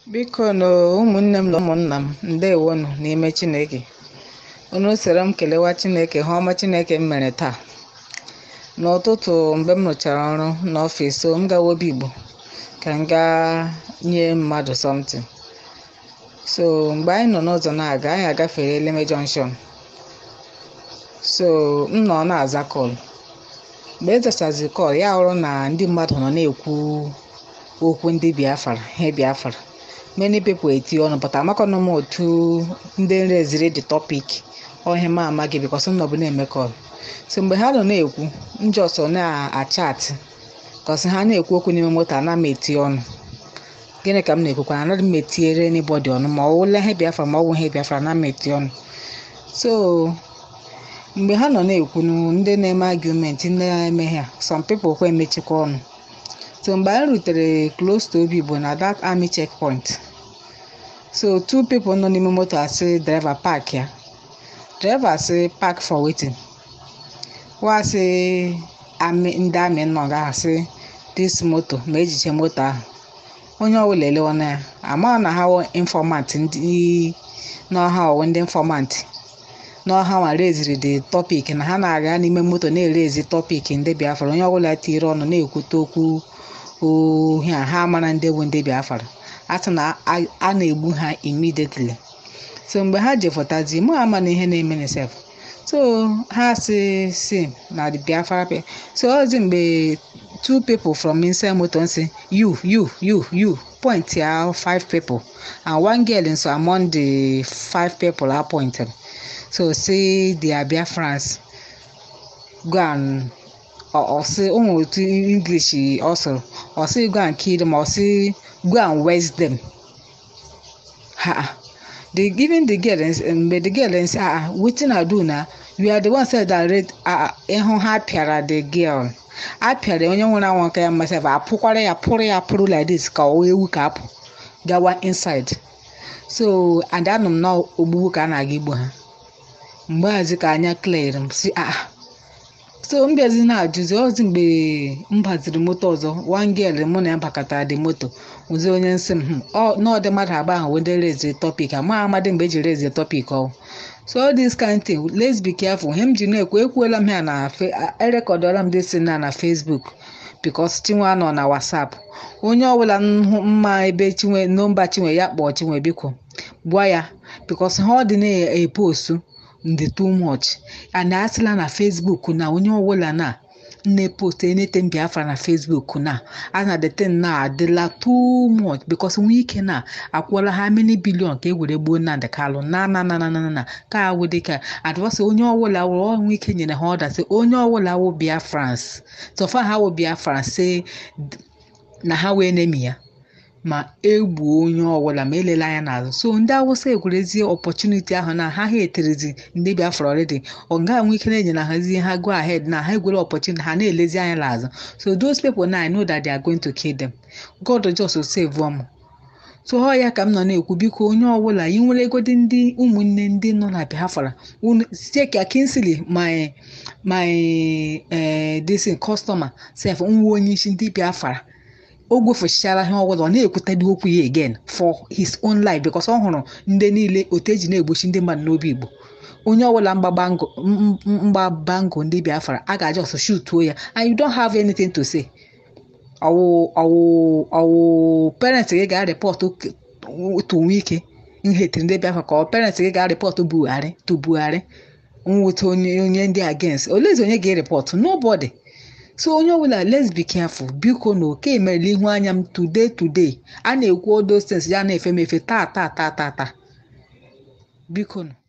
Biko nụ ụmụnne m na ụmụnna m ndewonụ n'ime Chineke unu soro m kelewa Chineke ihe ọma Chineke m mere taa n'ụtụtụ mgbe m rụchara ọrụ n'ọfịs so m gawa obi igbo ka m gaa nye mmadụ something so mgbe anyị nọ n'ụzọ na-aga anyị agafere Eleme junction so m nọ na-aza kọl mgbe e zachazi kọl ya hụrụ na ndị mmadụ nọ na-ekwu okwu ndị Biafra ihe Biafra many people eti ọnụ but amakọnụ m otu ndị nreziri the topic ọhịa m amaghị bikos m nọbụ na-eme kọl so mgbe ha nọ na-ekwu njọsọ na-achatị kọsị ha na-ekwu okwu n'ime moto ana m eti ọnụ gịnị ka m na-ekwukwa anaghị m etinyere anybody ọnụ ma ọ wụla ihe Biafra ma ọ bụ ihe Biafra na m eti ọnụ so mgbe ha nọ na-ekwu ndị na-eme argument ndị na-eme ha some people kwa emechikwa ọnụ so mgbe anyị rutere close to obi igbo na that army checkpoint so two people nọ n'ime moto asị driver park ya driver asị park for waiting wasị ndị amị nọ ga-asị this moto ma ejiche moto ahụ onye ọbụla elewa na ya ama na ha informant ndị n'ọha ọwụ ndị informant n'ọha nwa reziri the topic na ha na-aga n'ime moto na-erezi topic ndị Biafra onye ọbụla tiri ọnụ na-ekwute okwu ohi a ha mara ndị bụ ndị Biafra a sị na a na-egbu ha immediately so mgbe ha jefọtazi mụ ama na ihe na-eme na sef so ha si si na the Biafra pe so ozi mgbe two people from inside moto nsi you you you you point ya five people and one girl nso among the five people a pointed so say they are Biafrans go and ọsị ụmụ otu english ọsụrụ ọsị go and kill them ọsị go and waste them ha they giving the girl mgbe the girl nsị ah wetin i do na you are the one said that read ịhụ ha pịara the girl a pịara onye nwere anwụ aka ya mmasị apụkwara ya pụrụ ya pụrụ like this ka ọ ewu ka apụ gawa inside so and anụ m na ogbugbu ka a na-aga igbo ha mgbe hazi ka anya clear m si ah so m bịazi na-ajụzi ozi mgbe m baziri moto ọzọ one girl mụ na ya bakọtara dị moto ụzi onye nsị m n'ọdị mmadụ agba ahụ wede rezi topic ama amadị mgbe eji rezi topic ọwụ so all this kind thing let's be careful ihe m ji na-ekwu ekwuola m ya na erekọdọla m dịsi na na Facebook because chinwe nọ na WhatsApp onye ọbụla mma ebe chinwe nọmba chinwe ya kpọọ chinwe biko gwa ya because ha ọ dị na-epostu ndị too much and asịla na Facebook na onye ọbụla na nne post anything Biafra na Facebook na a na the thing na adịla too much because nwee ike na akwụọla ha many billion ka e were gbuo Nnamdi Kalụ na na na na na na ka awụdị ka advọsị onye ọbụla wụrụ ọnwụ ike nyere ha ọda sị onye ọbụla wụ Biafrans tọfa ha wụ Biafrans sị na ha wee nemi ya ma egbuo onye ọbụla ma elela anya n'azụ so ndị awụsa egwerezie ọpọchuniti ahụ na ha ha eterezi ndị Biafra ọrịdị ọ ga nwe ike na-enye na hazie ha go ahead na ha egwere ọpọchuniti ha na-elezi anya n'azụ so those people now I know that they are going to kill them God just save them so ọ ya ka m nọ na-ekwu biko onye ọbụla ị nwere egodi ndị ụmụnne ndị nọ na Biafra ka Kingsley my my this customer sef nwa onye isi ndị Biafra o gwefechara ihe ọbụla ọ na-ekwutadị okwu ya again for his own life because ọ hụrụ ndị niile otu eji na-egbochi ndị mmadụ n'obi igbo onye ọbụla mgbabango ndị Biafra a ga-aja ọsọ shutuo ya and you don't have anything to say ọwụ ọwụ ọwụ parents gị ga-arịpọtụ otu nwe ike nhetiri ndị Biafra ka ọ parents gị ga-arịpọtụ Buhari to Buhari nweta onye onye ndị against olezi onye ga-erepọtụ nobody so onye ọbụla let's be careful biko na oke emerela ihu anya m today today a na-ekwu all those things ya na-efe m efe taa taa taa taa taa biko